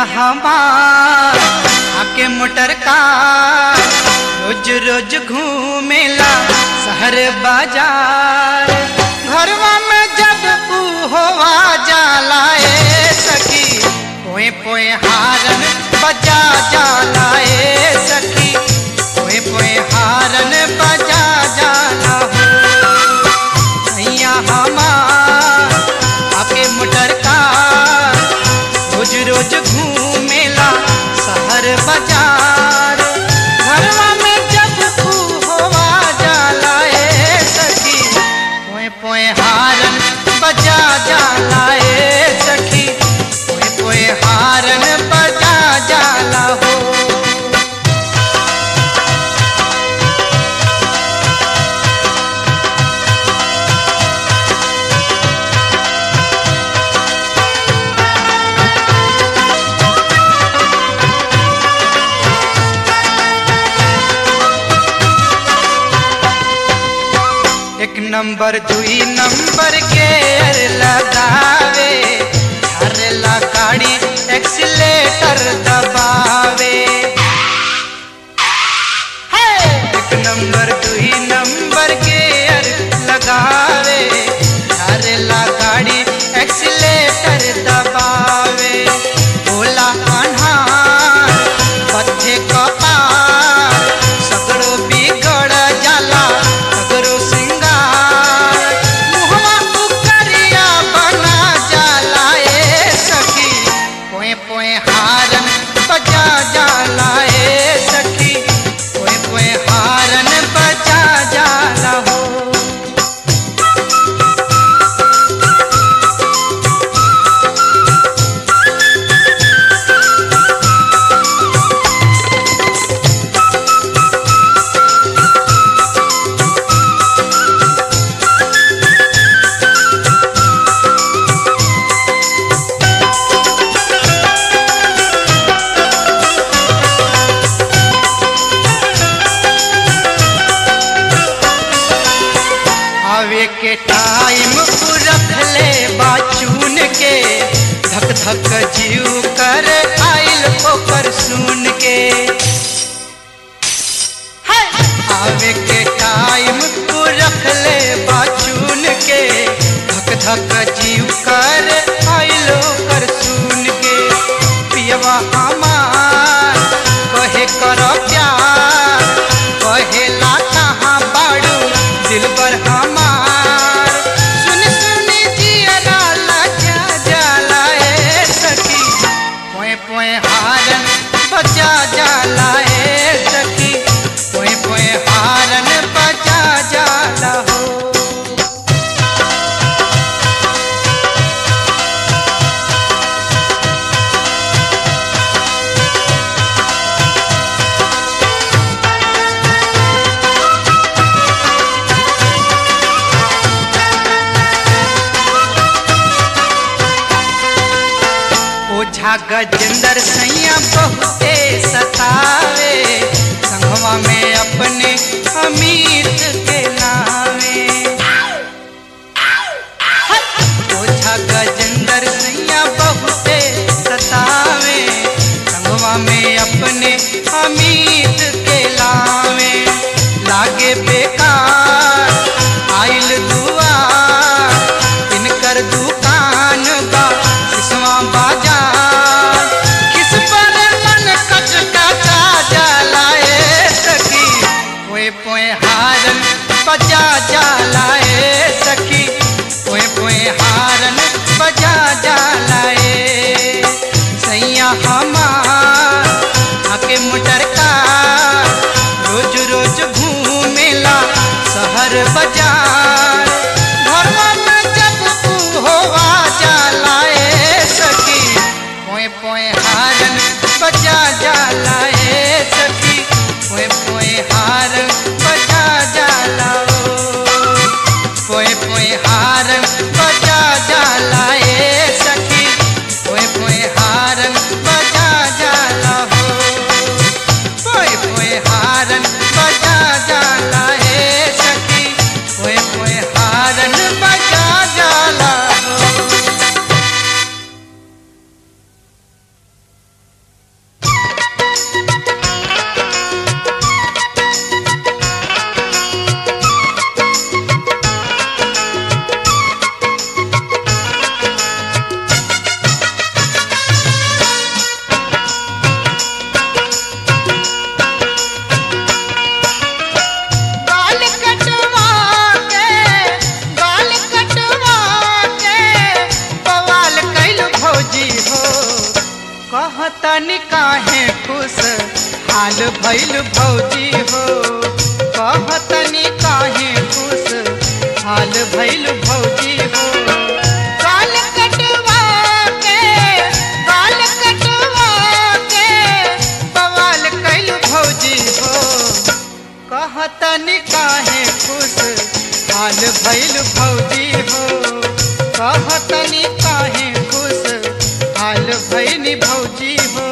हमार आके मोटर का रोज रोज घूमेला शहर बाजार घरवा में जब ऊ होवा जाला ए सखी पोए पोए हारन बजा जाला ए सखी पोए पोए हारन बजा जाला हो सैया हमार आके मोटर का रोज रोज घूमेला शहर बाजार घरवा में जब तू होवा जाला ए सखी पोए पोए हारन बजा जाला ए सखी पोए पोए हारन बजा जाला हो एक नंबर दुई नंबर के अर लगावे हरला गाड़ी एक्सीलेटर दबावे हे! एक नंबर दुई नंबर के अर लगावे हरला गाड़ी एक्सीलेटर दबावे बोला अन्हार पथे कपार सगड़ो बिगड़ जाला सगड़ो सिंगार मुहवा उकरिया बना जाला ए सखी पोए पोए हारन बजा जाला ए सखी पोए पोए हारन बजा जाला हो आवे के टाइम रख ले बाचून के धक धक जीव कर आइल ओकर सुन के हाय! आवे के टाइम रख ले बाचून के धक धक जीव कर आइल ओकर सुन के पियवा हमार कहे कर प्यार कहेला कहाँ बाड़ू दिल पर हमार सुन सुन जियरा लगा जाला ए सखी पोए पोए हारन बजा जाला ए सखी पोए पोए हारन बजा जाला हो ओझा गजेंद्र सैया बहुते सतावे संगवा में अपने अमित के नावे ओझा गजेंद्र सैया बहुते सतावे संगवा में अपने अमित के लावे लागे बेकार आइल दुआर इनकर दुकान बा किसवा बाजार किस पर मन कचकचा जाला ए सखी पोए पोए हारन बजा जाला ए सखी पोए पोए हारन बजा जाला ए सैया हमार आके मोटर का रोज रोज घूमेला शहर बाजार घरवा में जब तू होवा जाला ए सखी पोए पोए हारन बजा जाला ए सखी पोए पोए हारन बजा जाला ओ पोए पोए हारन बजा जाला ए सखी पोए पोए हारन बजा जाला हो पोए पोए हारन बजा जाला ए सखी पोए पोए हारन बजा जाला हो कहतनी काहे खुश हाल भइल भौजी हो कहतनी काहे खुश हाल भइल भौजी हो गाल कटवा के गाल कटवा के बवाल कैल भौजी हो कहतनी काहे खुश हाल भइल भौजी हो कहतनी काहे खुश हाल भइल भौजी हो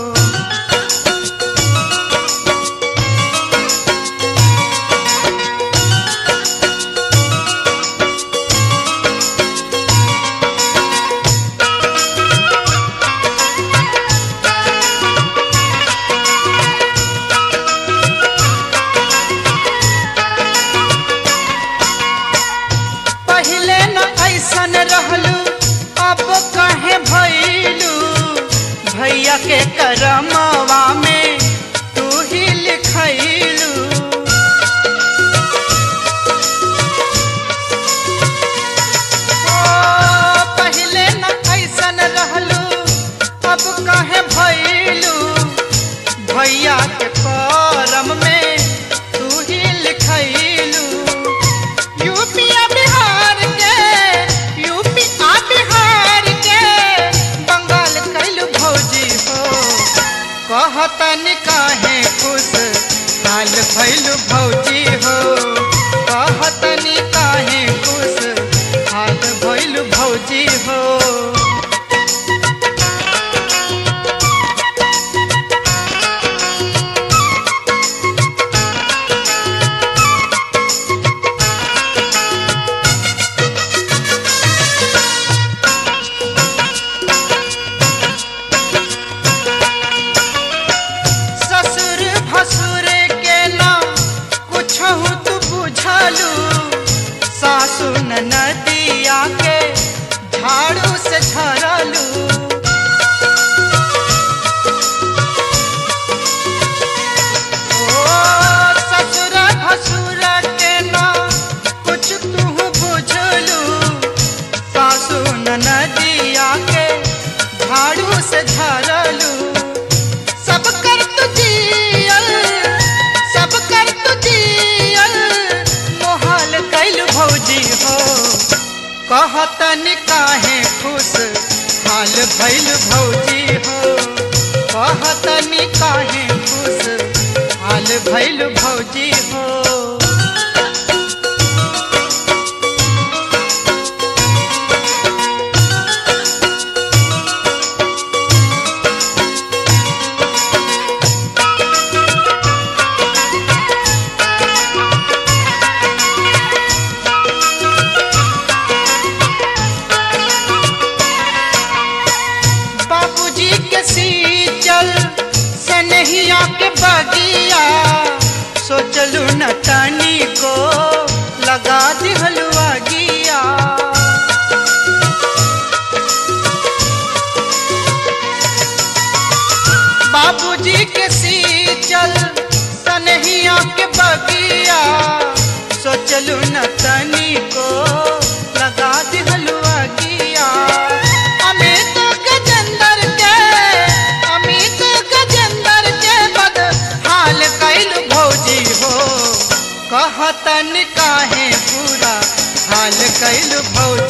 पहले न ऐसन रहलू अब कहे भैलू भैया के करमवा में तू ही लिखैलू ओ, पहले न ऐसन रहलू अब कहे भैलू भैया के करम में तू ही लिखैलू यूपी आ बिहार के यूपी आ बिहार के बंगाल कैल भौजी हो कहतन काहे खुश हाल भैल भौजी हो कहतन काहे खुश हाल भैल भौजी हो ससुर भसुर के ना कुछ तू बुझलू सासु नदिया के झाड़ू से झरलू ओ ससुर भसुर के ना कुछ तू बुझलू सासु नदिया के झाड़ू से झरलू सब कर तुझियल सब कर तुझियल मोहाल कैल भौजी हो कहतन काहे खुश हाल भैल भौजी हो कहतन काहे खुश हाल भैल भौजी हो बाबूजी के सीचल सनहिया के बगिया सोचलू न तनी को लगा दिहलुआ गिया बाबूजी के सीचल सनहिया के बगिया सोचलू न तनी को लगा दिहलुआ गिया अमित गजेंद्र के अमित गजेंद्र के बद हाल कैल भौजी हो कहतन काहे पूरा हाल कैल भौजी